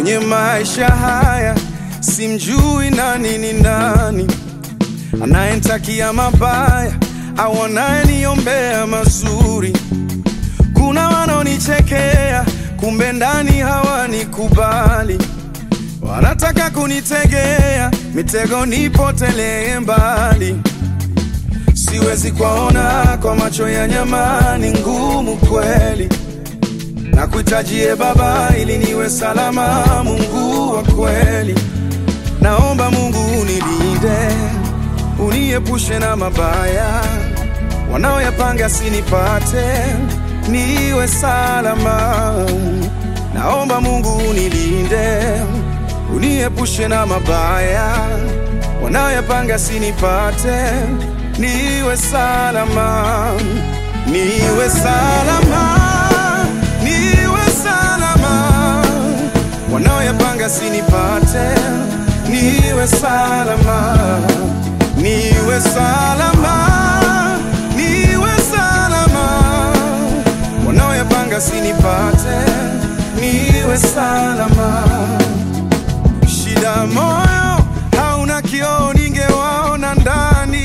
kwenye maisha haya, simjui nani ni nani, anayenitakia mabaya au anayeniombea mazuri. Kuna wanaonichekea, kumbe ndani hawanikubali, wanataka kunitegea mitego nipotelee mbali. Siwezi kuwaona kwa macho ya nyama, ni ngumu kweli na kuhitajie Baba ili niwe salama. Mungu wa kweli, naomba Mungu unilinde, uniepushe na mabaya wanaoyapanga sinipate, niwe salama. Naomba Mungu unilinde, uniepushe na mabaya wanaoyapanga sinipate, niwe salama, niwe salama niwe salama, wanaoyapanga sinipate, niwe salama, niwe salama, niwe salama, wanaoyapanga sinipate, niwe salama. Shida moyo hauna kioo, ningewaona ndani.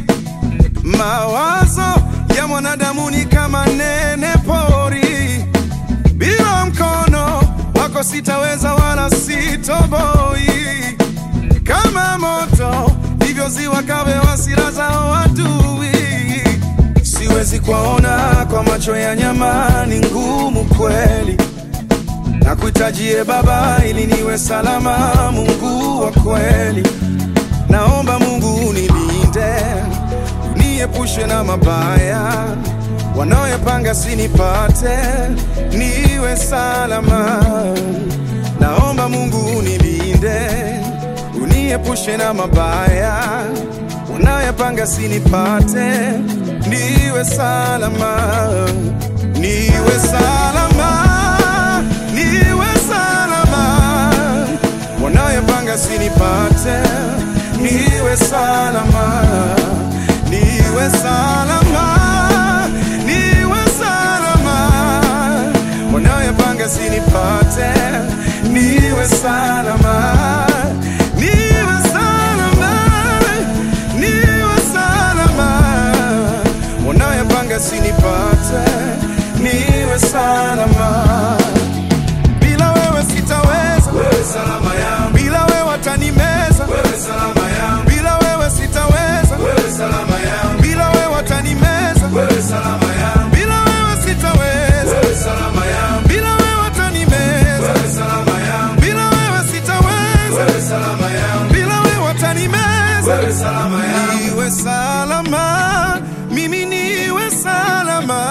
Mawazo ya mwanadamu ni kama nene pori bila mkono wako sitaweza wala sitoboi. Kama moto ndivyo ziwa kawe hasira zao adui. Siwezi kuwaona kwa macho ya nyama, ni ngumu kweli. Na kuhitajie Baba ili niwe salama, Mungu wa kweli. Naomba Mungu unilinde, uniepushe na mabaya wanaoyapanga sinipate, niwe salama. Naomba Mungu unilinde, uniepushe na mabaya wanaoyapanga sinipate, niwe salama, niwe salama, niwe salama, wanaoyapanga sinipate, niwe salama, niwe salama niwe salama, wanaoyapanga sinipate, niwe salama, niwe salama, niwe salama, wanaoyapanga sinipate, niwe salama. Bila wewe sitaweza, wewe salama yangu. Bila wewe watanimeza, wewe salama yangu. Bila wewe sitaweza, wewe salama yangu. Bila wewe watanimeza, wewe salama yangu. Bila wewe sitaweza, wewe salama yangu. Bila wewe watanimeza, wewe salama yangu. Bila wewe sitaweza, wewe salama yangu. Bila wewe watanimeza, wewe salama yangu. Niwe salama, mimi niwe salama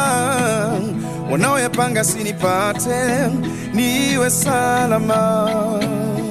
wanaoyapanga sinipate, niwe salama.